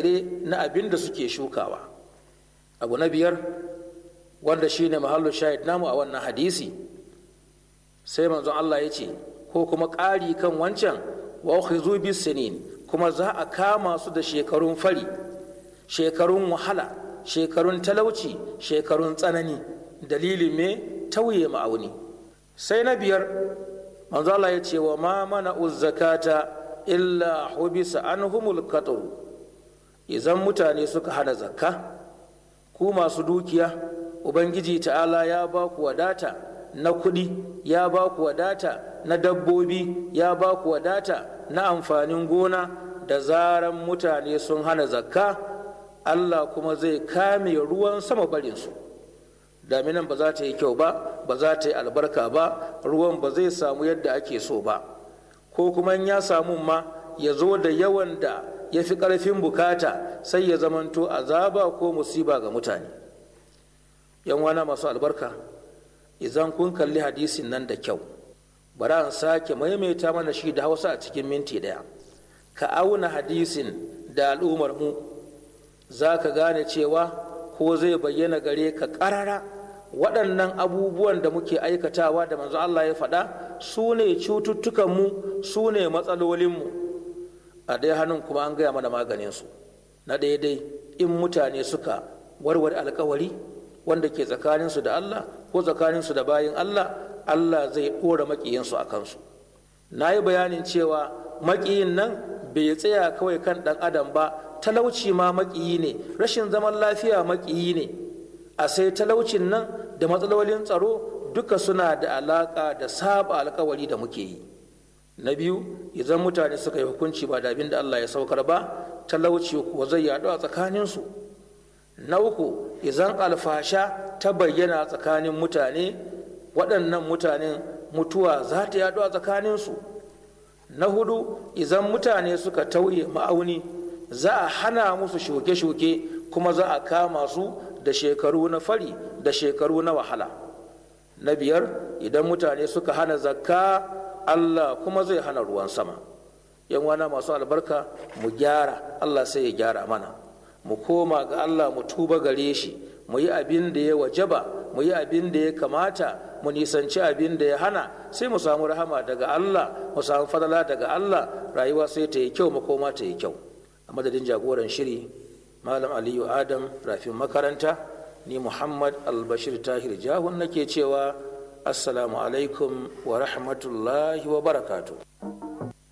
tsire-tsire na abin da suke shukawa abu na biyar wanda shine mahallu shahid namu a wannan hadisi sai manzon Allah ya ce ko kuma ƙari kan wancan wa ukhizu bis sinin kuma za a kama su da shekarun fari shekarun wahala shekarun talauci shekarun tsanani dalilin me tauye ma'auni sai na biyar manzo Allah ya ce wa ma mana zakata illa hubisa anhumul qatr idan mutane suka hana zakka ku masu dukiya ubangiji ta'ala ya ba ku wadata na kuɗi ya ba ku wadata na dabbobi ya ba ku wadata na amfanin gona da zaran mutane sun hana zakka allah kuma zai kame ruwan sama barinsu daminan ba za ta yi kyau ba ba za ta yi albarka ba ruwan ba zai samu yadda ake so ba ko kuma ya samu ma ya zo da yawan da ya fi ƙarfin bukata sai ya zamanto azaba ko musiba ga mutane yan wana masu albarka idan kun kalli hadisin nan da kyau bari an sake maimaita mana shi da hausa a cikin minti ɗaya ka auna hadisin da al'ummar mu za ka gane cewa ko zai bayyana gare ka ƙarara waɗannan abubuwan da muke aikatawa da manzo Allah ya faɗa su ne cututtukanmu su ne matsalolinmu a ɗaya hannun kuma an gaya mana maganinsu na daidai in mutane suka warware alkawari wanda ke tsakaninsu da Allah ko tsakaninsu da bayin Allah Allah zai ɗora maƙiyinsu a kansu na yi bayanin cewa maƙiyin nan bai tsaya kawai kan ɗan adam ba talauci ma maƙiyi ne rashin zaman lafiya maƙiyi ne a sai talaucin nan da matsalolin tsaro duka suna da alaƙa da saba alkawari da muke yi na biyu idan mutane suka yi hukunci ba da abin da Allah ya saukar ba talauci kuwa zai yaɗu a tsakaninsu na uku idan alfasha ta bayyana tsakanin mutane waɗannan mutanen mutuwa za ta yaɗu a tsakaninsu na hudu idan mutane suka tauye ma'auni za a hana musu shuke-shuke kuma za a kama su da shekaru na fari da shekaru na wahala na biyar idan mutane suka hana zakka allah kuma zai hana ruwan sama yan wana masu albarka mu gyara allah sai ya gyara mana mu koma ga allah mu tuba gare shi mu yi abin da ya wajaba mu yi abin da ya kamata mu nisanci abin da ya hana sai mu samu rahama daga allah mu samu fadala daga allah rayuwa sai ta yi kyau makoma ta yi kyau a madadin jagoran shiri malam aliyu adam rafin makaranta ni muhammad albashir tahir jahun nake cewa assalamu alaikum wa rahmatullahi wa barakatuh